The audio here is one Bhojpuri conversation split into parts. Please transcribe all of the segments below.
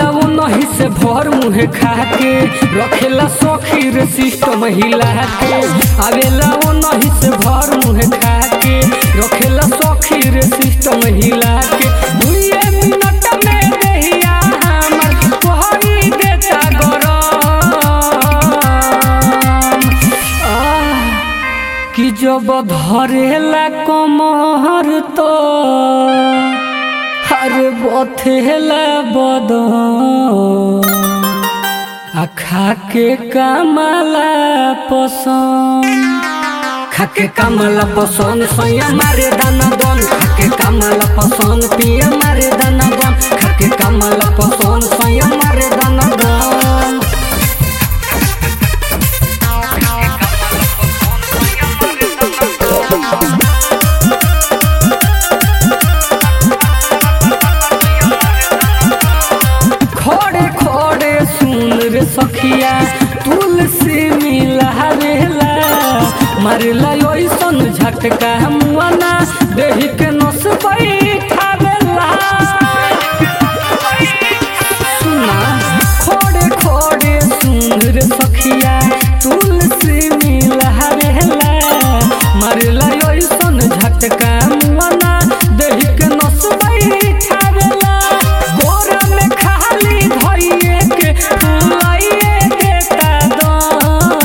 आवेला वो नहीं से भर मुहे खा के रखेला सखी रे सिस्टम हिला के आवेला वो नहीं से भर मुहे खा के रखेला सखी रे सिस्टम हिला के दुए मिनट में देहिया हमर कोहरी देता गरम आह कि जब धरेला कमर तो हर बथेला बदन आ खाके कमला पसंद खाके कमला पसंद सैया मारे दाना दन खाके कमला पसंद पिया मारे दाना दन खाके कमला पसंद सैया मारे दाना दन खोड़े खोड़े सुन रे सखिया तुलसी मिलावेला मारला ओइसन झटका मुआना देहि के नस बैठावेला सुना खोड़े खोड़े सुन रे सखिया तुलसी मिलावेला मारला ओइसन झटका मुआना देहि के नस बैठावेला गोरा में खाली धइए के फुलाइए देता दम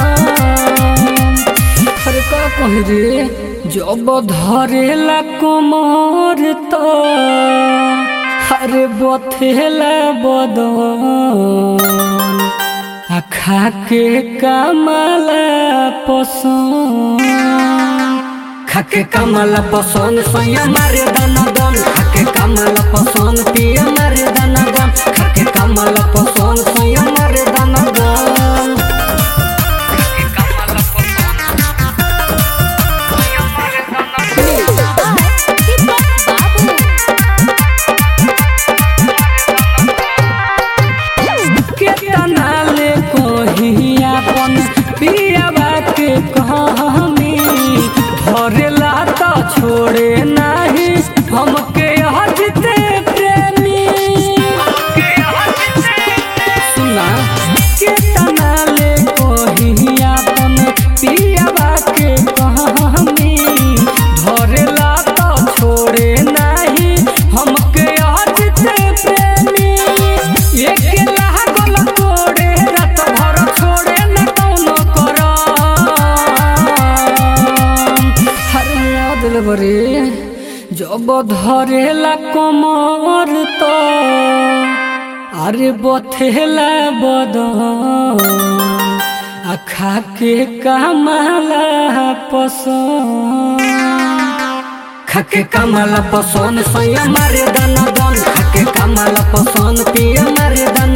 अरे का कही रे जब धरेला कमर तो अरे बथेला बदन आ खाके कमला पसंद खाके कमला पसंद सैया मारे दाना दन खाके कमला पसंद पिया मारे दाना दन खाके कमला पसंद सैया मारे दाना दन केतना ले कही अपन पियावा के कहानी धरेला तो छोड़े नाही हमके हजते प्रेमी सुना केतना ले कही अपन पियावा के कहानी धरेला तो छोड़े नाही हमके हजते प्रेमी एक लागल तोड़े रात भर छोड़े न कौनो करम हर याद बरे जब धरेला कमर तो अरे बथेला बदन आ खाके कमला पसंद खाके कमला पसंद सैया मारे दाना दन खाके कमला पसंद पिया मारे दाना